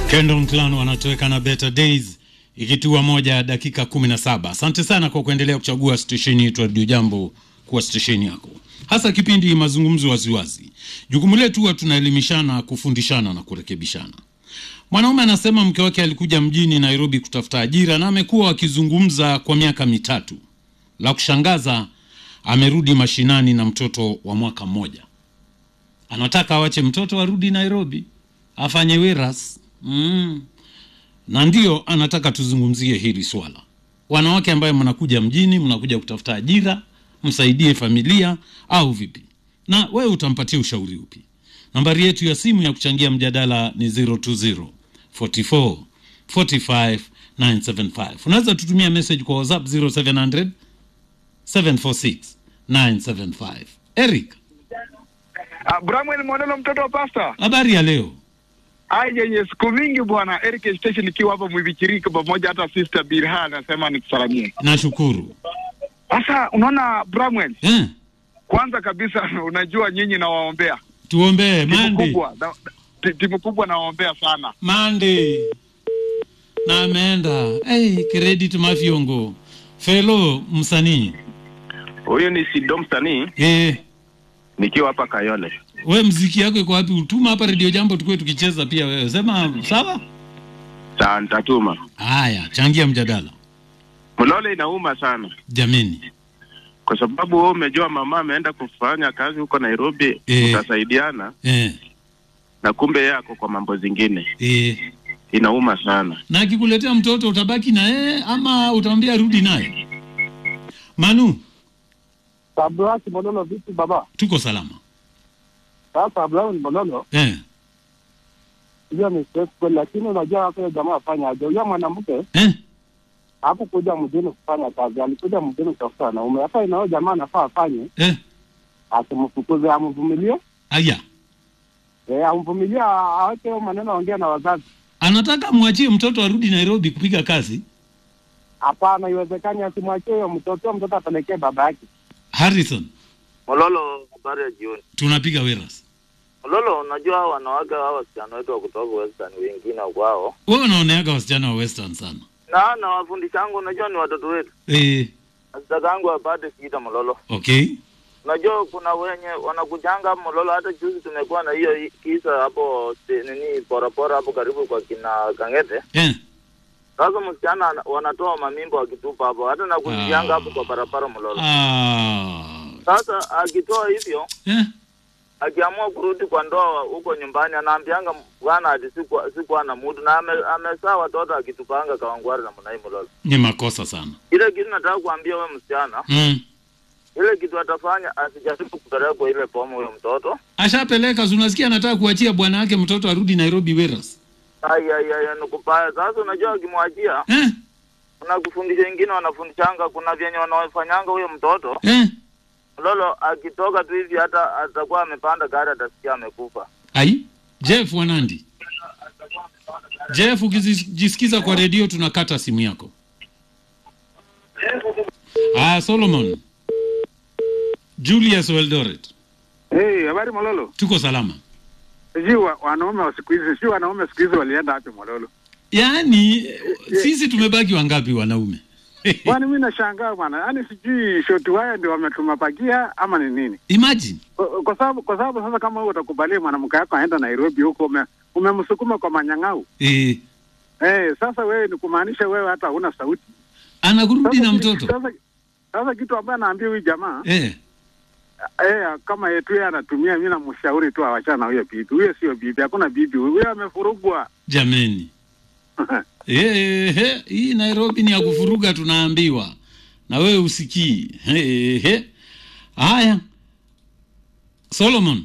Kendon Clan wanatoweka na Better Days ikitua moja dakika 17. Asante sana kwa kuendelea kuchagua stesheni yetu Radio Jambo kuwa stesheni yako, hasa kipindi mazungumzo waziwazi. Jukumu letu huwa tunaelimishana, kufundishana na kurekebishana. Mwanaume anasema mke wake alikuja mjini Nairobi kutafuta ajira na amekuwa wakizungumza kwa miaka mitatu. La kushangaza, amerudi mashinani na mtoto wa mwaka mmoja. Anataka awache mtoto arudi Nairobi afanye wiras mm. Na ndio anataka tuzungumzie hili swala, wanawake ambaye mnakuja mjini, mnakuja kutafuta ajira, msaidie familia au vipi? Na wewe utampatia ushauri upi? Nambari yetu ya simu ya kuchangia mjadala ni 020 44 45 975. Unaweza tutumia message kwa WhatsApp 0700 746 975. Eric, Ah, Bramwell Mwanelo mtoto wa pasta. habari ya leo? Ai yenye siku mingi bwana Eric Station ikiwa hapa Mwivichirika pamoja hata sister Birha anasema nikusalamie. Nashukuru. Sasa unaona Bramwell, Eh, kwanza kabisa unajua nyinyi nawaombea. tuombee Timu Mandi. kubwa na, ti- timu kubwa nawaombea sana. Mandi. Na ameenda. Hey, credit mafyongo. Felo msanii. Huyu ni Sido msanii Eh, nikiwa hapa Kayole. we mziki yako iko wapi? Utuma hapa Radio Jambo tukue tukicheza pia wewe. Sema sawa? Sa nitatuma. Haya, changia mjadala. Mlole inauma sana Jameni. kwa sababu wewe umejua mama ameenda kufanya kazi huko Nairobi, Eh. utasaidiana Eh, na kumbe yeye ako kwa mambo zingine. eh. Inauma sana. Na akikuletea mtoto utabaki na yeye ama utamwambia rudi naye? Manu, Abraham Mololo vipi baba? tuko salama. Sasa Abraham Mololo Eh, hiyo ni stress kweli, lakini unajua wake jamaa afanya aje? Huyo mwanamke eh. hakukuja mjini kufanya kazi, alikuja mjini kutafuta wanaume. Hata inao jamaa anafaa afanye, Eh, asimfukuze, amvumilie, aya. eh, amvumilie, aweke hiyo maneno, aongea na wazazi. Anataka mwachie mtoto arudi Nairobi kupiga kazi. Hapana, iwezekani, asimwachie huyo mtoto, huyo mtoto apelekee baba yake. Harrison, Mololo, habari ya jioni. tunapiga weras. Mololo, unajua hao wanawake hao wasichana wetu wa kutoka Western wengine kwao Wewe unaoneaga wasichana wa Western sana. na na wafundishangu, unajua ni watoto wetu. Eh, Asitakangu apate shida Mololo. okay. Unajua kuna wenye wanakujanga Mololo, hata juzi tumekuwa na hiyo i- kisa hapo ste- nini porapora hapo karibu kwa kina Kangete. Eh, Sasa msichana ana- wanatoa mamimba wakitupa hapo, hata na kujianga hapo kwa barabara Mololo. ah. Sasa akitoa hivyo Eh, akiamua kurudi kwa ndoa huko nyumbani anaambianga bwana ati sikuwa sikuwa na mudu na ame, amesaa watoto akitupanga kawangwari na mnai Mololo. ni makosa sana. Ile kitu nataka kuambia we msichana, Mm. ile kitu atafanya asijaribu kupelekwa ile pomo huyo mtoto. Ashapeleka, si unasikia anataka kuachia bwana wake mtoto arudi Nairobi weras. Ai ai ai nikupaya. Sasa unajua akimwachia Eh, kuna kufundisha wengine wanafundishanga, kuna vyenye wanafanyanga huyo mtoto eh. Mololo, akitoka tu hivi hata atakuwa amepanda gari atasikia amekufa. Ai, Jeff Wanandi. Jeff, ukijisikiza kwa redio tunakata simu yako. Ah, Solomon. Julius Weldoret. Hey, habari Mololo. Tuko salama. Sijui wa- wanaume wa siku hizi, sijui wanaume siku hizi walienda wapi Mololo. Yaani sisi tumebaki wangapi wanaume? Bwana mimi nashangaa bwana. Yaani sijui shoti waya ndio wametumapakia ama ni nini? Imagine. Kwa- Kwa sababu kwa sababu sasa kama wewe utakubalia mwanamke wako aenda Nairobi huko ume, umemsukuma kwa manyang'au. Eh, Eh, sasa wewe ni kumaanisha wewe hata huna sauti. anakurudi Sasa na kitu- mtoto. Sasa, sasa kitu ambaye anaambia huyu jamaa Eh, eh, kama yetu yeye anatumia, mimi namshauri tu awachana na huyo bibi. Huyo sio bibi, hakuna bibi. Huyo amefurugwa. jameni. Eh, eh, hii Nairobi ni ya kufuruga tunaambiwa. Na wewe usikii. Eh, eh. Haya. Solomon.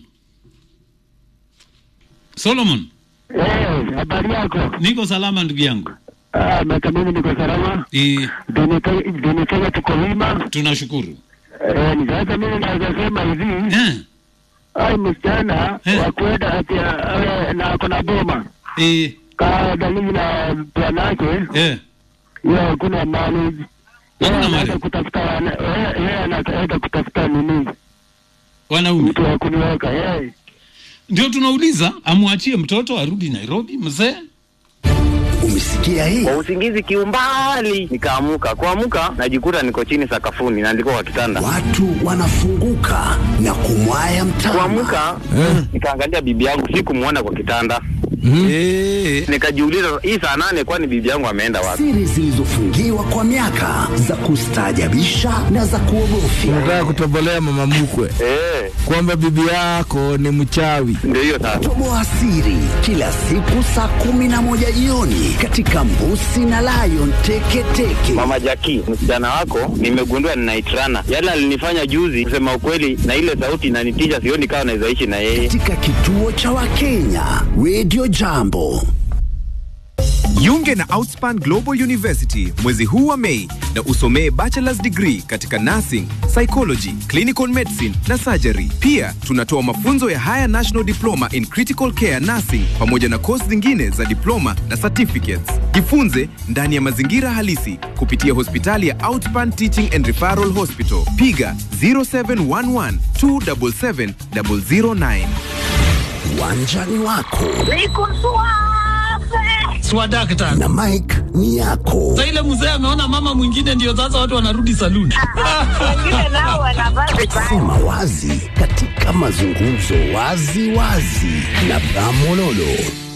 Solomon, Eh, habari yako? niko salama ndugu yangu. Ah, miaka mingi niko salama. Eh, Dini Kenya tuko wima. tunashukuru. Eh, ni sasa mimi naweza sema hivi. Eh, ai msichana Eh. wa kwenda ati awe na ako na boma eh, ka dalili na bwanake eh. hiyo hakuna mali Yeye Hakuna anaenda mali. kutafuta wana- yeye- yeye anaenda kutafuta nini Wanaume. mtu wa kuniweka yeye Ndio tunauliza amwachie mtoto arudi Nairobi mzee Umesikia hii? kwa usingizi kiumbali nikaamuka kuamuka najikuta niko chini sakafuni na ndiko kwa kitanda Watu wanafunguka na kumwaya mtama. kuamuka nikaangalia bibi yangu sikumwona kwa kitanda nikajiuliza hii saa nane kwani bibi yangu ameenda wapi Siri zilizofungiwa kwa miaka za kustaajabisha na za kuogofya. Unataka kutobolea mama mkwe Eh, kwamba bibi yako ni mchawi. ndio hiyo sasa Toboa siri kila siku saa kumi na moja jioni katika Mbusi na Lion Teketeke. mama jaki msichana wako nimegundua ninaitrana yale alinifanya juzi kusema ukweli na ile sauti inanitisha sioni kawa naweza ishi na yeye katika kituo cha Wakenya Radio Jambo. Jiunge na Outspan Global University mwezi huu wa Mei na usomee bachelor's degree katika nursing, psychology, clinical medicine na surgery. Pia tunatoa mafunzo ya Higher National Diploma in Critical Care Nursing pamoja na kozi zingine za diploma na certificates. Jifunze ndani ya mazingira halisi kupitia hospitali ya Outspan Teaching and Referral Hospital. Piga 0711 277 009. Uwanjani wako swadakta na Mike ni yako. sa ile mzee ameona mama mwingine ndio sasa watu wanarudi saluni Sema wazi katika mazungumzo wazi wazi na Bramololo.